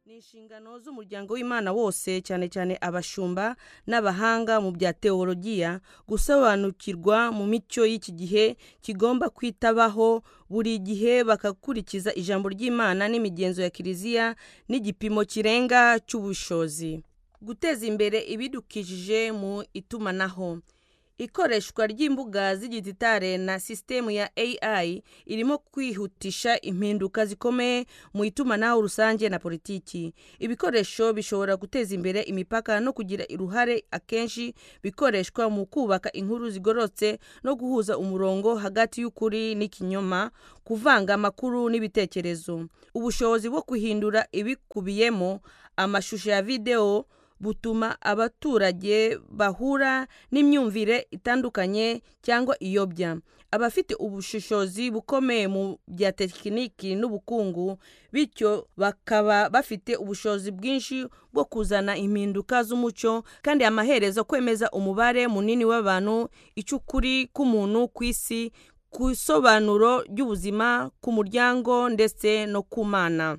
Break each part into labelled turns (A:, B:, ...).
A: ni inshingano z'umuryango w'imana wose cyane cyane abashumba n'abahanga mu bya teologiya gusobanukirwa mu mico y'iki gihe kigomba kwitabaho buri gihe bakakurikiza ijambo ry'imana n'imigenzo ya kiliziya n'igipimo kirenga cy'ubushozi guteza imbere ibidukikije mu itumanaho ikoreshwa ry'imbuga z'igitare na sisitemu ya AI irimo kwihutisha impinduka zikomeye mu itumanaho rusange na politiki. Ibikoresho bishobora guteza imbere imipaka no kugira uruhare akenshi bikoreshwa mu kubaka inkuru zigororotse no guhuza umurongo hagati y'ukuri n'ikinyoma, kuvanga amakuru n'ibitekerezo. Ubushobozi bwo guhindura ibikubiyemo amashusho ya videwo butuma abaturage bahura n'imyumvire itandukanye cyangwa iyobya. Abafite ubushishozi bukomeye mu bya tekiniki n'ubukungu, bityo bakaba bafite ubushobozi bwinshi bwo kuzana impinduka z'umuco kandi amaherezo kwemeza umubare munini w'abantu, icyo ukuri k'umuntu ku isi, ku isobanuro ry'ubuzima, ku muryango ndetse no ku mana.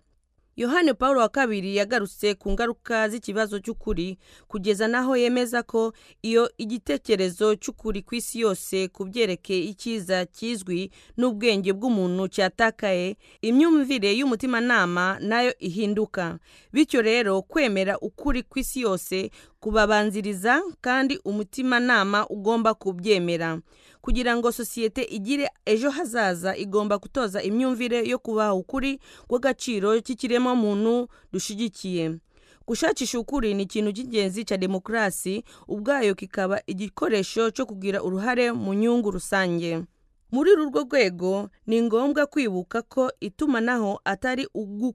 A: yohani paul wa kabiri yagarutse ku ngaruka z'ikibazo cy'ukuri kugeza n'aho yemeza ko iyo igitekerezo cy'ukuri ku isi yose ku byerekeye icyiza kizwi n'ubwenge bw'umuntu cyatakaye imyumvire y'umutimanama nayo ihinduka bityo rero kwemera ukuri ku isi yose kubabanziriza kandi umutimanama ugomba kubyemera kugira ngo sosiyete igire ejo hazaza igomba gutoza imyumvire yo kubaha ukuri kw'agaciro k'ikiremwamuntu dushyigikiye gushakisha ukuri ni ikintu cy'ingenzi cya demokarasi ubwayo kikaba igikoresho cyo kugira uruhare mu nyungu rusange muri uru rwego ni ngombwa kwibuka ko itumanaho atari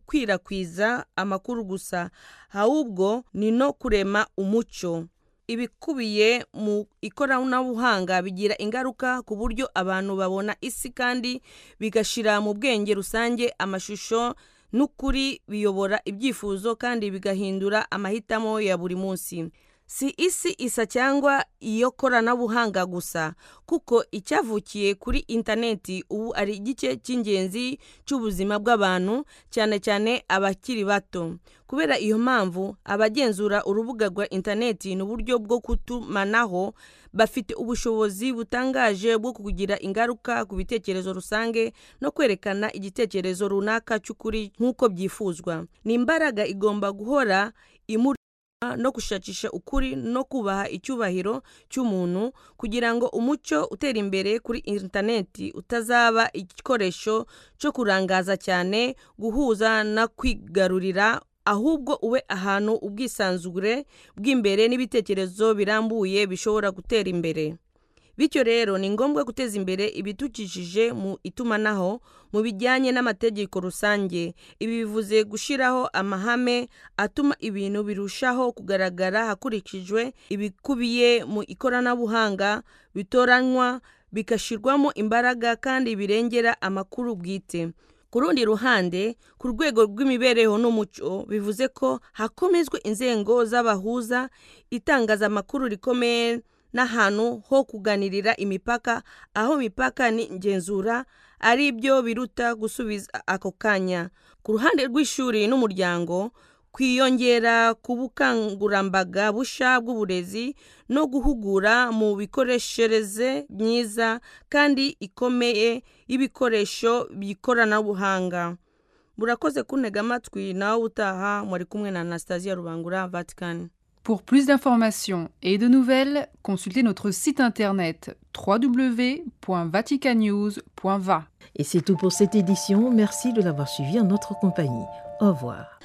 A: ugukwirakwiza amakuru gusa ahubwo ni no kurema umuco ibikubiye mu ikoranabuhanga bigira ingaruka ku buryo abantu babona isi kandi bigashyira mu bwenge rusange amashusho n'ukuri biyobora ibyifuzo kandi bigahindura amahitamo ya buri munsi si isi isa cyangwa iyo koranabuhanga gusa kuko icyavukiye kuri interineti ubu ari igice cy'ingenzi cy'ubuzima bw'abantu cyane cyane abakiri bato kubera iyo mpamvu abagenzura urubuga rwa interineti n'uburyo bwo gutumanaho bafite ubushobozi butangaje bwo kugira ingaruka ku bitekerezo rusange no kwerekana igitekerezo runaka cy'ukuri nk'uko byifuzwa ni imbaraga igomba guhora imuri no gushakisha ukuri no kubaha icyubahiro cy'umuntu kugira ngo umuco utera imbere kuri interineti utazaba igikoresho cyo kurangaza cyane guhuza no kwigarurira ahubwo ube ahantu ubwisanzure bw'imbere n'ibitekerezo birambuye bishobora gutera imbere bityo rero ni ngombwa guteza imbere ibidukikije mu itumanaho mu bijyanye n'amategeko rusange ibi bivuze gushyiraho amahame atuma ibintu birushaho kugaragara hakurikijwe ibikubiye mu ikoranabuhanga bitoranywa bigashyirwamo imbaraga kandi birengera amakuru bwite ku rundi ruhande ku rwego rw'imibereho n'umuco bivuze ko hakomezwa inzego z'abahuza itangazamakuru rikomeye n'ahantu ho kuganirira imipaka aho imipaka n'igenzura ari byo biruta gusubiza ako kanya ku ruhande rw'ishuri n'umuryango kwiyongera ku bukangurambaga busha bw'uburezi no guhugura mu bikoreshereze myiza kandi ikomeye y'ibikoresho by'ikoranabuhanga murakoze kuntega amatwi nawe utaha muri kumwe na anastasiya rubangura vatikani
B: Pour plus d'informations et de nouvelles, consultez notre site internet www.vaticanews.va.
C: Et c'est tout pour cette édition. Merci de l'avoir suivi en notre compagnie. Au revoir.